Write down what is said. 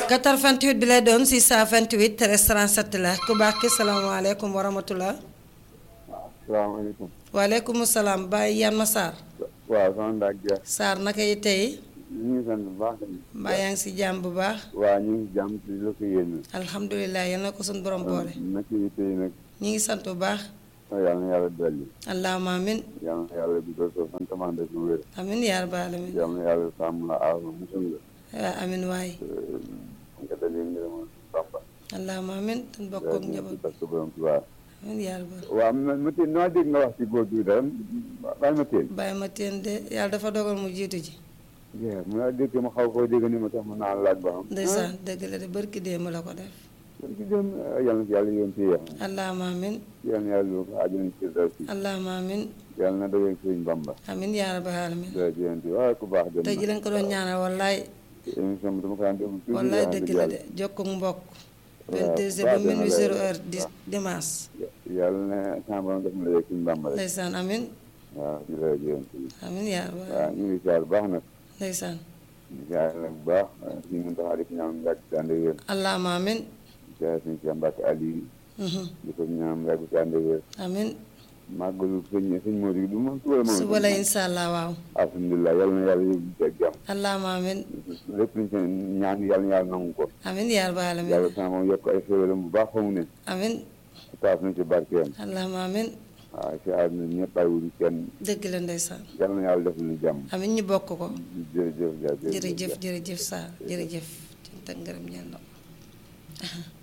88 bi lay doon 628 13 37 la ku baax ki salaamaaleykum wa rahmatulah. salaamaaleykum. waaleykum salaam Baye Yann Sarr. waaw sama ndax Dia. Sarr naka yi tey. ñu ngi sant bu baax. mbaa yaa ngi si jàmm bu baax. waaw ñu ngi jàmm ci la ko yéen. alhamdulilah yal na ko suñu borom boole. naka yi tey nag. ñu ngi sant bu baax. yàlla na yàlla dolli. allahumma amin. yàlla na yàlla bi doon sant man de lu wér. amin yaa rabbal alamin. yàlla na yàlla sàmm la aar la musal la. waaw amin waay. nga dalee ngërëmal Bamba. allahumma amin. tan bokk ak njaboot parce que borom Tuubaa. amin yaa rabbal. waaw ma ma teen noo dégg nga wax ci góor gi dara bàyyi ma teen. Baye ma teen de yàlla dafa dogal mu jiitu ji. waaw mu naa dégg ma xaw koo dégg ni ma tax ma naan laaj ba xam. ndeysaan dëgg la de barki démb la ko def. kon ci dem yàlla na ci yàlla yoon ci yéex. allahumma amin. yàlla na yàlla ko àjjana ci dal si. allahumma amin. yàlla na doyee Sëriñ Bamba. amin yaa rabbal alamin. dara ci yéen waaye ku baax dem tey ji lañ ko doon ñaanal wallaay émission bi dama ko daan def toujours wallaay wax dëgg dëgg la yàlla. de jokkoo mbokk. waaw 22 heures ba baax na minuit la 0 de. heure di dimanche. yàlla na sama borom def na la yegg suñu Bamba rek. ndeysaan amin waaw ci dara ci yéen amin yaa rabbal waaw alamin. ñu ngi siyaar bu baax nag ndeysaan ñu siyaar nag bu baax ñu ngi taxaw di ko ñaan yàgg si ànd ak wér allahumma amin. siyaar suñu si Mbàkke Aliou Mhm. di ko ñaan yàgg si ànd ak wér amin màggalu sëñ sëñ Modou du moom suba la moom suba la incha allah waaw. alhamdulilah yàlla na yàlla yóbbu ci ak jàmm allahumma amin. lépp luñ ci ñaan yàlla na yàlla nangu ko amin yaa rabbal alamin. yàlla sama moom yokk ay xéwalam bu baax fa mu ne amin taas na ci barkeem allahumma amin. waaw siyaar na ñëpp bàyyiwuñu kenn dëgg la ndeysaan. yàlla na yàlla def lu jàmm amin ñu bokk ko. jërëjëf jërëjëf jërëjëf jërëjëf Sarr jërëjëf. cant ak ngërëm ñeel na ko.